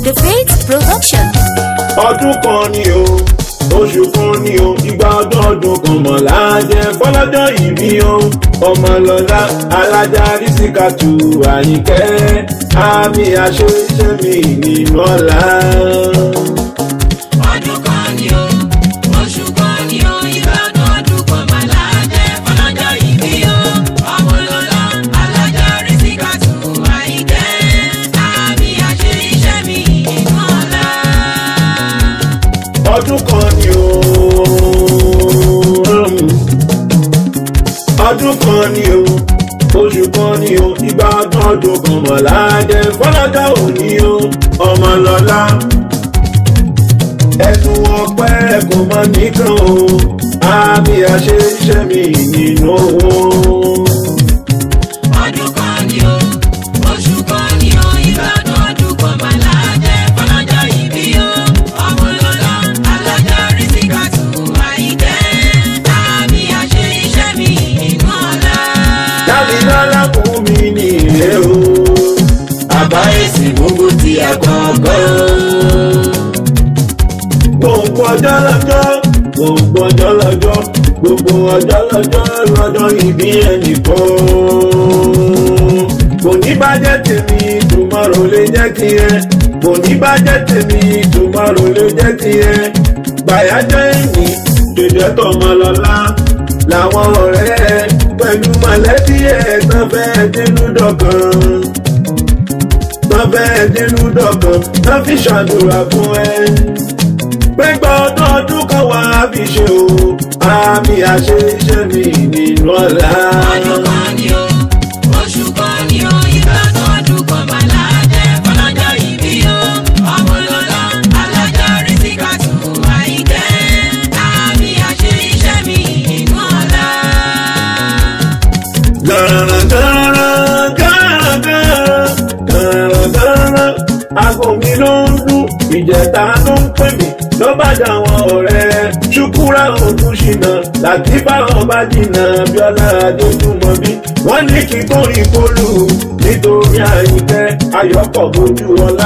The Faith Production. ọdún kan ni o oṣù kan ni o ìgbà ọdún ọdún kan mọ̀ láàjẹ fọlọ́jọ́ ìbí o ọmọlọ́lá alájà rísíkàtù àyìnkẹ́ àmì àṣẹ iṣẹ́ mi nínú ọ̀la. ọdún kan ni o oṣù kan ni o ìbádùn ọdún kan máa láàjẹ fọlọ́jọ́ ìbí o ọmọlọ́lá alájà rísíkàtù àyíkẹ́ àmì àṣẹ iṣẹ́ mi nínú ọ̀la. ọdún kan ni o ọdún kan ni o oṣù kan ni o ìgbà ọdún ọdún kan mọ̀ láàjẹ fọlọ́jọ́ òní o ọmọlọ́lá ẹnu ọpẹ́ kò mọ nìkan o àmì àṣẹ iṣẹ́ mi nínú owó. ọdún kan ni o oṣù kan ni o ìbádùn ọdún kan máa láàjẹ fọlọ́jọ́ ìbí o ọmọlọ́lá alájà rísíkàtù àyíkẹ́ àmì àṣẹ iṣẹ́ mi nínú ọ̀la. dábìlọ́lá fún mi ní ilé o àbá èsì gbogbo ti àkọ́kọ́. gbogbo ọjọ́ lọ́jọ́ gbogbo ọjọ́ lọ́jọ́ gbogbo ọjọ́ lọ́jọ́ lọ́jọ́ ìbí ẹnìkan. kò ní bàjẹ́ tèmi tomorrow lè jẹ́ kí ẹ kò ní bàjẹ́ tèmi tomorrow lè jẹ́ kí ẹ gbàyájọ́ ẹ̀yìn dèdè tọmọ lọ́la làwọn ọ̀rẹ́ ẹ pẹ̀lú mọ̀lẹ́bí ẹ̀ tán fẹ́ dínú dọ̀kan tán fẹ́ dínú dọ̀kan tán fi ṣàdúrà fún ẹ pẹ́gbà ọdún ọdún kan wá fi ṣe o àmì àṣẹ iṣẹ́ mi nínú ọ̀la. ọdún kan ni o oṣù kan ni o ìbádùn ọdún kan máa láàjẹ fọlọ́jọ́ ìbí o ọmọlọ́lá alájà rísíkàtù àyíkẹ́ àmì àṣẹ iṣẹ́ mi nínú ọ̀la. Gàràngàrà gàràngàrà gàràngàrà aago mi ló ń dún ìjẹta ló ń pè mí ló bá dà wọn ọ̀rẹ́ ṣùkúrà òkun ṣìnà láti bá wọn bá jìnnà bíọ́lá adéjúmọ́ bí wọ́n ní kí kórìí kólú nítorí àyíkẹ́ ayọ́pọ̀ bójú ọlá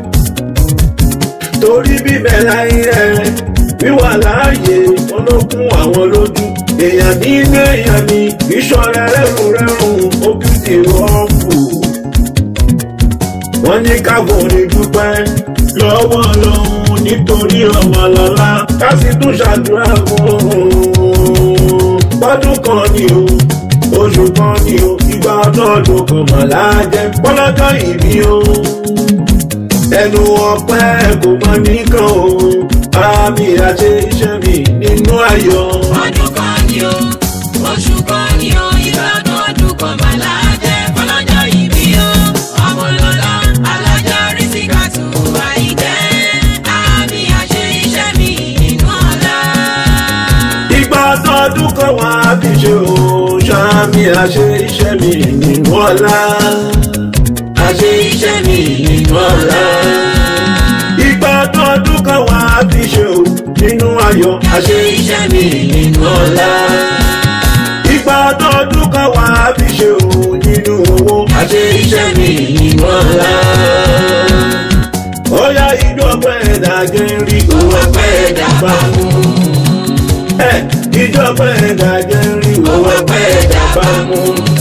torí bíbẹ̀ láyé ẹ̀ wíwà láàyè wọn ló kún àwọn lójú èèyàn nínú èèyàn ni ìṣọ̀rẹ́ rẹ̀rùn rẹ̀rùn ó kì í ti rọ́ọ̀fù. wọ́n ní káàbọ̀ ní dúpẹ́ lọ́wọ́ lọ́hùn nítorí ọmọ lọ́lá ká sì tún ṣàdúrà fún un. bọ́dún kan ni o oṣù kan ni o ìgbà ọdún ọdún kan mọ̀ láàjẹ́ pọ́lọ́jọ́ ìbí o ẹnu ọpẹ́ kò mọ nìkan o àmì àṣẹ iṣẹ́ mi nínú ayọ̀. ọdún kan ni o oṣù kan ni o ìbádùn ọdún kan máa láàjẹ fọlọ́jọ́ ìbí o ọmọlọ́lá alájà rísíkàtù àyíkẹ́ àmì àṣẹ iṣẹ́ mi nínú ọ̀la. ìgbà ọdún kan wá fi ṣe o ṣàmì àṣẹ iṣẹ́ mi nínú ọ̀la. àṣẹ iṣẹ́ mi nínú ọ̀la. ìgbà ọdún kan wá fi ṣe o nínú ayọ̀ àṣẹ iṣẹ́ mi nínú ọ̀la. ìgbà ọdún kan wá fi ṣe o nínú owó àṣẹ iṣẹ́ mi nínú ọ̀la. ó yá ìjọ pẹ́ ẹ̀dá jẹ́ rí owó pẹ́ ẹ̀dá bá mú ẹ ìjọba ẹ̀dá jẹ́ rí owó pẹ́ ẹ̀dá bá mú.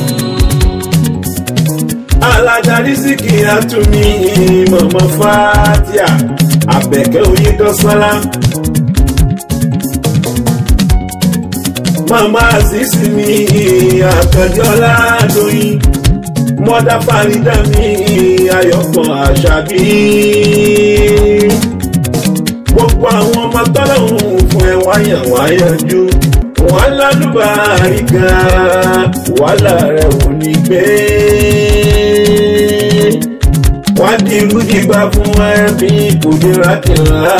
alájàrí sí kí á tún mí mọ̀mọ́ fàtíà àbẹ̀kẹ́ oyè dọ́sọ́lá. màmá àṣìṣì mi àkànjọ́lá lóyún mọ́dá fàrídà mi ayọ̀pọ̀ àṣàbí gbogbo àwọn ọmọ tọ́lọ́hún fún ẹ wáyà wáyàjú wọn lálùbáríkà wàhálà rẹ ò ní gbé wọn di rúdìgbà fún ẹbí kùdìrà kìlá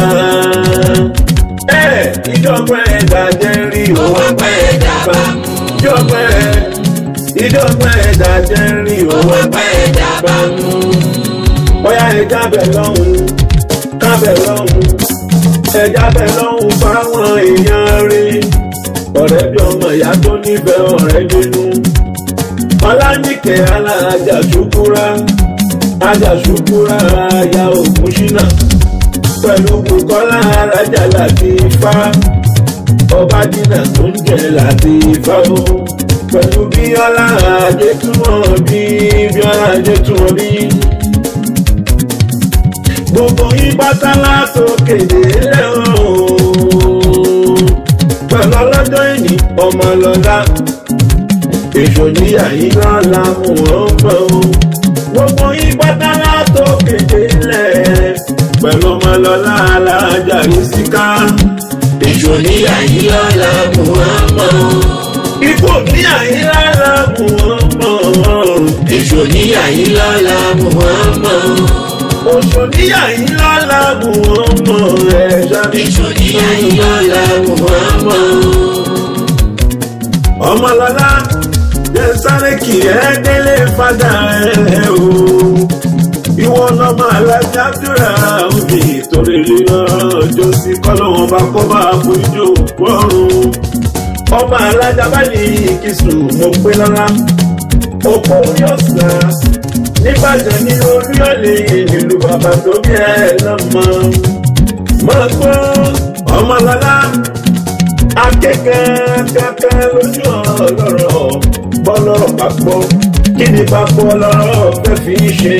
ẹ ìjọba ẹ̀dá jẹ́ rí owó pẹ́ ẹ̀dá bá mú ìjọba ìjọba ẹ̀dá jẹ́ rí owó pẹ́ ẹ̀dá bá mú bóyá ẹja bẹ̀ lọ́hùn kábẹ̀ lọ́hùn ẹja bẹ̀ lọ́hùn fáwọn èèyàn rí ọ̀rẹ́ bí ọmọ ìyá tó nífẹ̀ẹ́ ọ̀rẹ́ dénú ọlánìkẹ́ alájà ṣùkúrà ajàṣubúra aya ògùn ṣínà pẹ̀lú bukola arájà láti ifá ọba dínà tó ń jẹ láti ifá o pẹ̀lú bíọ́lá ajétúmọ̀ bí bíọ́lá ajétúmọ̀ bí. gbogbo yín pátá látòkè délẹ̀ o pẹ̀lú ọlọ́jọ́ ìní ọmọ lọ́la èso níyà yín lọ́la mú wọn mọ́ o gbogbo yín pátá látòkè délẹ̀ pẹ̀lú ọmọ lọ́la alájà yìí síká èso níyà yín lọ́la mú wọn mọ́ o ikú níyà yín lọ́la mú wọn mọ́ o èso níyà yín lọ́la mú wọn mọ́ o oṣù níyà yín lọ́la mú wọn mọ́ ẹ̀ ṣáà Èso níyà yín lọ́la mú wọn mọ́ ọmọlọlá jẹ sáré kì ẹ délé fada ẹ o ìwọ lọmọ alájà dúrà òbí torí lọ́jọ́ sí kọ́lọ́wọ́n bá kọ́ bá fojú wọ́rùn ọmọ alájà bá ní ìkísùn mo pé lọ́la òpó orí ọ̀sán nígbàjẹ́ ní orí ọ̀lẹ́ nílùú bàbá tó bí ẹ lọ́mọ máa gbọ́ ọmọlọlá akẹ́kẹ́ kẹ́kẹ́ lójú ọlọ́rọ̀ bọ́lọ́rọ̀ bá gbọ́ kí ni bá gbọ́ lọ́rọ̀ fẹ́ fi ṣe.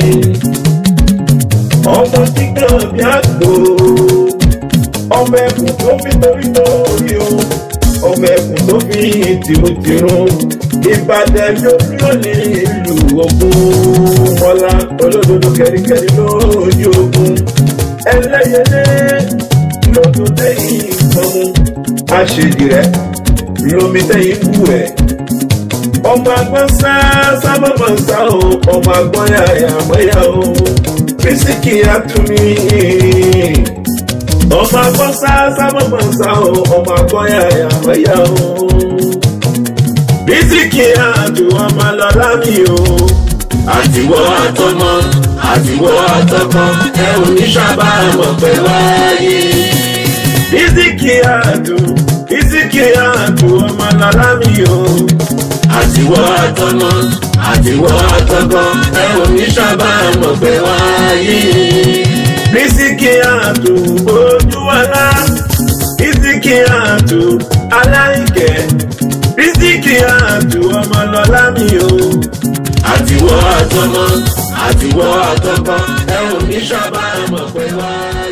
ọmọ kíkan bí àgbò ọmọ ẹkùn tó fi torí torí o ọmọ ẹkùn tó fi tìrùtìrùn ìbàdàn lórí òní ìlú ogun mọ́lá olódodo kẹ́ríkẹ́rí lójú ogun ẹlẹ́yẹlé lójú tẹ́yìn ìfọ̀mù aṣèjì rẹ lomi tẹyin kú ẹ ọmọ agbọn sá sábà máa ń sá o ọmọ agbọn yàyà mọ́yà o físíkì àtúmí ọmọ agbọn sá sábà máa ń sá o ọmọ agbọn yàyà mọ́yà o físíkì àtú ọmọ lọ́lá mi o àtiwọ́ àtọmọ àtiwọ́ àtọkọ ẹ ò ní sábà mọ̀ pé wáyé físíkì àtú físíkì àtú ọmọ lọ́lá mi o. àtiwọ́ àtọmọ àtiwọ́ àtọkọ ẹ ò ní sábà mọ̀ pé wáyé. físíkì àtú ojú ọlá físíkì àtú aláìkẹ́ físíkì àtú ọmọ lọ́lá mi o. àtiwọ́ àtọmọ àtiwọ́ àtọkọ ẹ ò ní sábà mọ̀ pé wáyé.